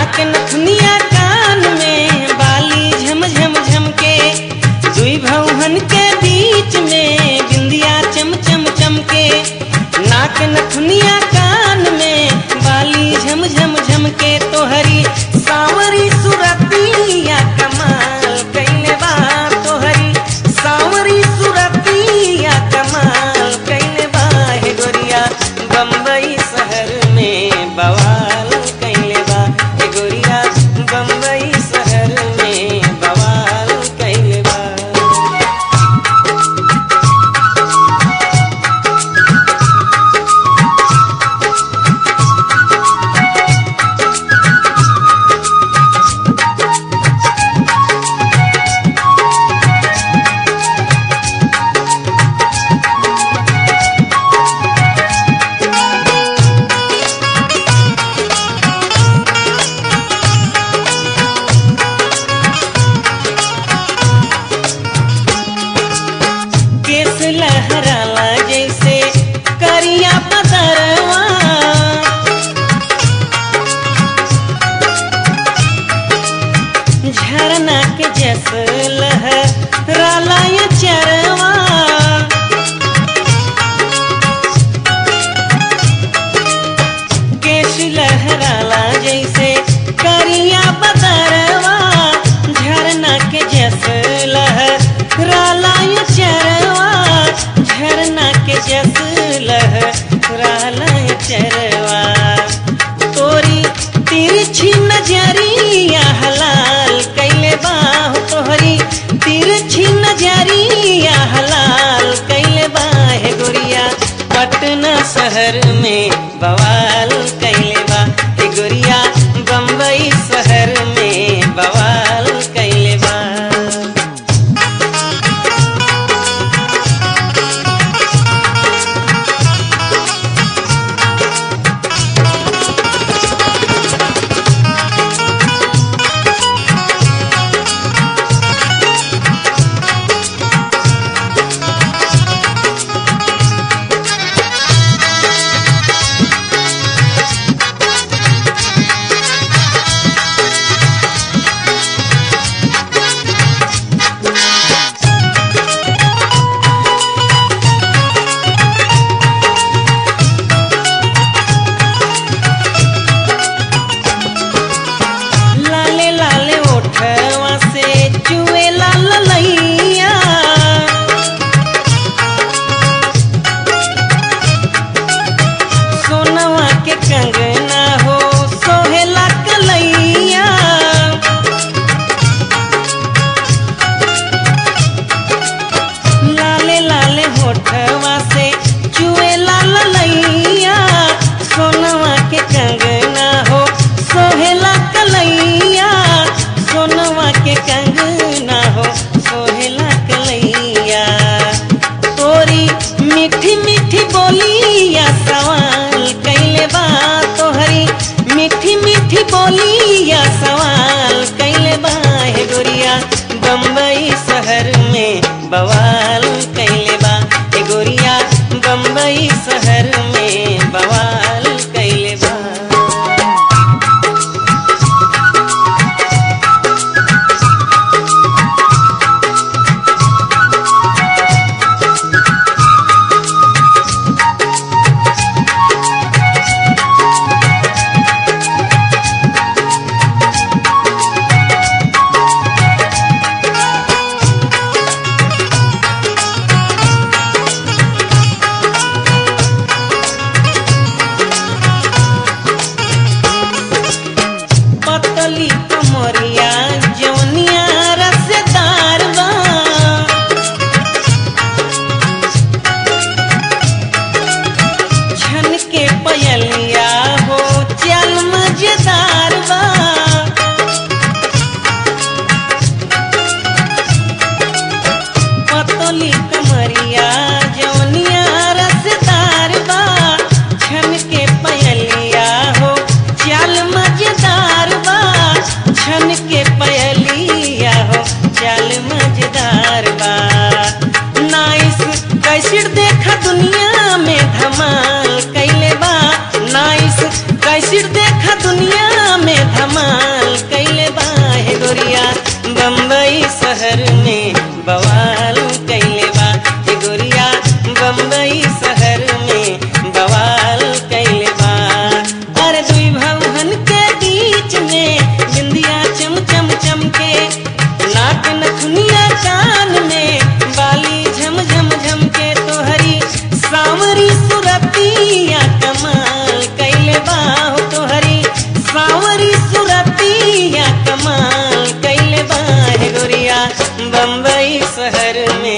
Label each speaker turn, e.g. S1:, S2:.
S1: नाक नथुनिया कान में बाली झम झम झम के दुई भौहन के बीच में बिंदिया चम चम चमके नाक नथुनिया कान में बाली झम झम झम के तोहरी सावरी सुरतिया कमाल कैले बा तोहरी सावरी सुरतिया कमाल कैले बा हे गोरिया बम्बई शहर में बवाल कैले बा हे गोरिया बम्बई शहर में बवाल कैले बा केस लहराला जैसे करिया पतरवा झरना के जस लहराला ये चरवा केश लहराला जैसे करिया बदरवा झरना के जस लहराला ये चरवा झरना के जस लहराला ये चरवा तोरी तिरछी नजरिया हलाल कैले बाह तोहरी तिरछी नजरिया हलाल कैले बाह गोरिया पटना शहर में बवाल कैले बा हे गोरिया बम्बई शहर में बवाल कैले बा भौहन के बीच में बिंदिया चम चम चमके नाक नथुनिया कान में बाली झम झम झम के तोहरी सावरी सुरतिया कमाल कैले बाहो तोहरी सावरी सुरतिया कमाल कैले बाहे गोरिया बम्बई शहर में